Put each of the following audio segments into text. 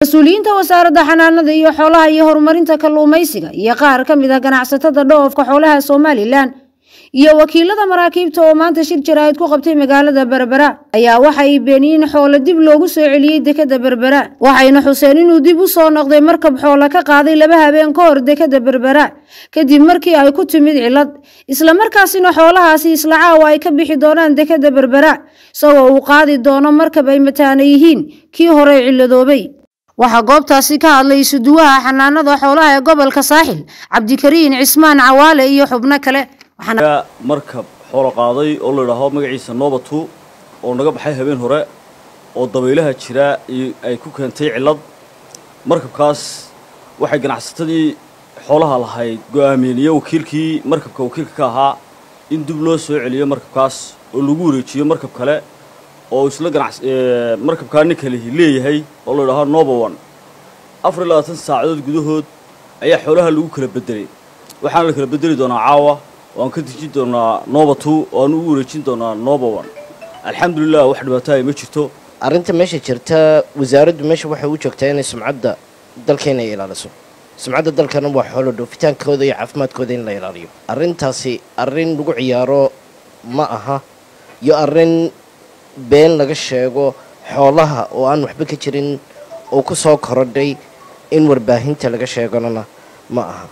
mas-uuliyiinta wasaaradda xanaanada iyo xoolaha iyo horumarinta kalluumaysiga iyo qaar ka mid ah ganacsatada dhoofka xoolaha somalilan iyo wakiilada maraakiibta oo maanta shir jaraa'id ku qabtay magaalada berbera ayaa waxay beeniyeen xoolo dib loogu soo celiyey dekada berbera waxayna xuseen inuu dib u soo noqday markab xoolo ka qaaday laba habeen ka hor dekada berbera kadib markii ay ku timid cilad islamarkaasina xoolahaasi isla caawa ay ka bixi doonaan dekada berbera isagoo uu qaadi doono markab ay mataana yihiin kii hore ciladoobay waxaa goobtaasi ka hadlay isuduwaha xanaanada xoolaha ee gobolka saaxil cabdikariin cismaan cawaale iyo xubno kale markab xoolo qaaday oo la idhaaho magaciisa nobatu oo naga baxay habeen hore oo dabaylaha jira ay ku keentay cillad markabkaas waxay ganacsatadii xoolaha lahayd go'aamiyeen iyo wakiilkii markabka wakiilka ka ahaa in dib loo soo celiyo markabkaas oo lagu wareejiyo markab kale oo isla ganac markabkaa nin kale leeyahay oo la idhaaho nobowan afar iyo labaatan saacadood gudahood ayaa xoolaha lagu kala bedelay waxaana la kala bedeli doonaa caawa waan ka dejin doonaa noba two oo aan ugu wareejin doonaa noba one alxamdulilah wax dhibaataaya ma jirto arrinta meesha jirta wasaaraddu meesha waxay u joogtaa inay sumcadda dalkeena ay ilaaliso sumcadda dalkana waa xoolo dhoofitaankooda iyo caafimaadkooda in la ilaaliyo arrintaasi arrin lagu ciyaaro ma aha iyo arrin been laga sheego xoolaha oo aan waxba ka jirin oo ku soo korodhay in warbaahinta laga sheeganona ma aha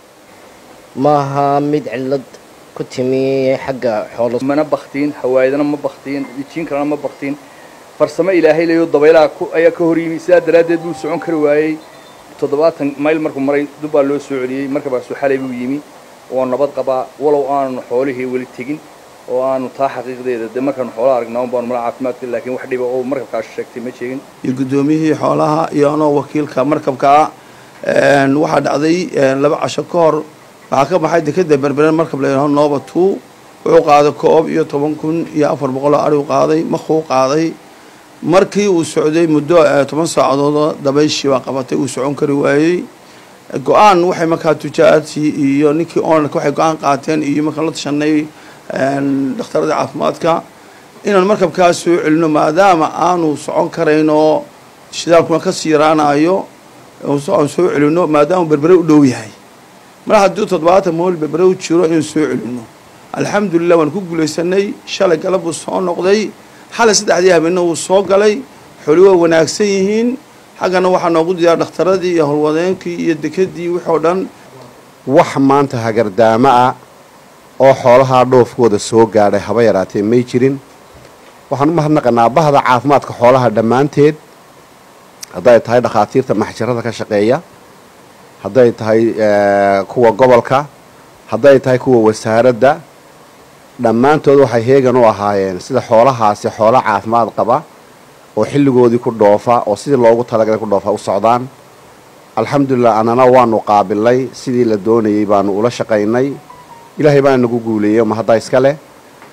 ma aha mid cillad ku timi xagga xoolo mana baktiin hawaayadana ma baktiin jiin kalena ma baktiin farsamo ilaahay leeyo dabaylaha ayaa ka hor yimi sidaa daraaddeed buu socon kari waayey toddobaatan mayl markuu maray dubbaa loo soo celiyey markabaasu xalay buu yimi oo nabad qabaa walow aanu xoolihii weli tegin oo aanu taa xaqiiqdeeda dee markaanu xoolaha aragnaa un baanu mala caafimaadka laakiin wax dhiba oo markabkaas sheegtay ma sheegin iyo guddoomiyihii xoolaha iyo anoo wakiilka markabkaa waxaa dhacday laba casho ka hor waxaa ka baxay dekeda berberen markab la yidhaho noba two wuxuu qaaday koob iyo toban kun iyo afar boqol oo arigu qaaday makuu qaaday markii uu socday muddo toban saacadood dabayshii baa qabatay uu socon kari waayey go-aan waxay markaa tujaadii iyo ninkii onarka waxay go-aan qaateen iyo markaan la tashanay dhakhtarada caafimaadka inaan markabkaas soo celino maadaama aanu socon karayn oo shidaalkuna ka siiraanayo aan soo celino maadaama berbere u dhow yahay mar haddii toddobaatan mool berbere u jiro inaan soo celino alxamdulilah waan ku guulaysanay shalay galab buu soo noqday xalay saddexdii habeenna wuu soo galay xoli waa wanaagsan yihiin xaggana waxaa noogu diyaar dhakhtaradii iyo howlwadeenkii iyo dekadii wixoo dhan wax maanta hagardaamo ah oo xoolahaa dhoofkooda soo gaadhay haba yaraatee may jirin waxaan u mahadnaqanaa bahda caafimaadka xoolaha dhammaanteed hadday tahay dhakhaatiirta maxjarada ka shaqeeya hadday tahay kuwa gobolka hadday tahay kuwa wasaaradda dhammaantood waxay heegan u ahaayeen sida xoolahaasi xoolo caafimaad qaba oo xilligoodii ku dhoofa oo sidii loogu talagalay ku dhoofa u socdaan alxamdulilah annana waanu qaabilay sidii la doonayey baanu ula shaqaynay ilaahay baana nagu guuleeyey ma haddaa iska leh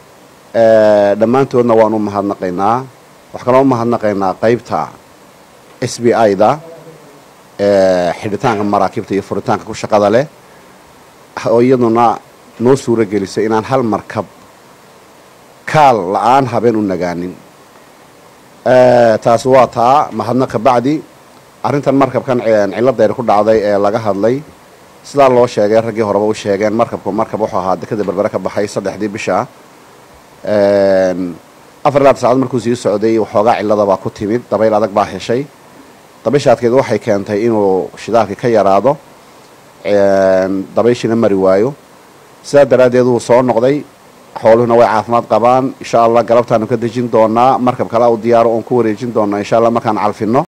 dhammaantoodna waanu u mahadnaqaynaa wax kaloo u mahadnaqaynaa qaybta s b i da xidhitaanka maraakiibta iyo furitaanka ku shaqada leh oo iyaduna noo suuro gelisay inaan hal markab kaal la-aan habeen u nagaanin taasi waa taa mahadnaqa bacdi arrintan markabkan ciladayr ku dhacday ee laga hadlay sidaa loo sheegay raggii horeba u sheegeen markabku markab wuxuu ahaa dekada berbere ka baxay saddexdii bisha afar labaatan saacaod markuu sii socday waxoogaa ciladabaa ku timid dabayl adag baa heshay dabayshaadkeed waxay keentay inuu shidaalkii ka yaraado dabayshiina mari waayo sidaa daraaddeed wuu soo noqday xooluhuna way caafimaad qabaan insha allah galabtaanu ka dejin doonaa markab kale u diyaaro oon ku wareejin doonaa insha allah markaan calfino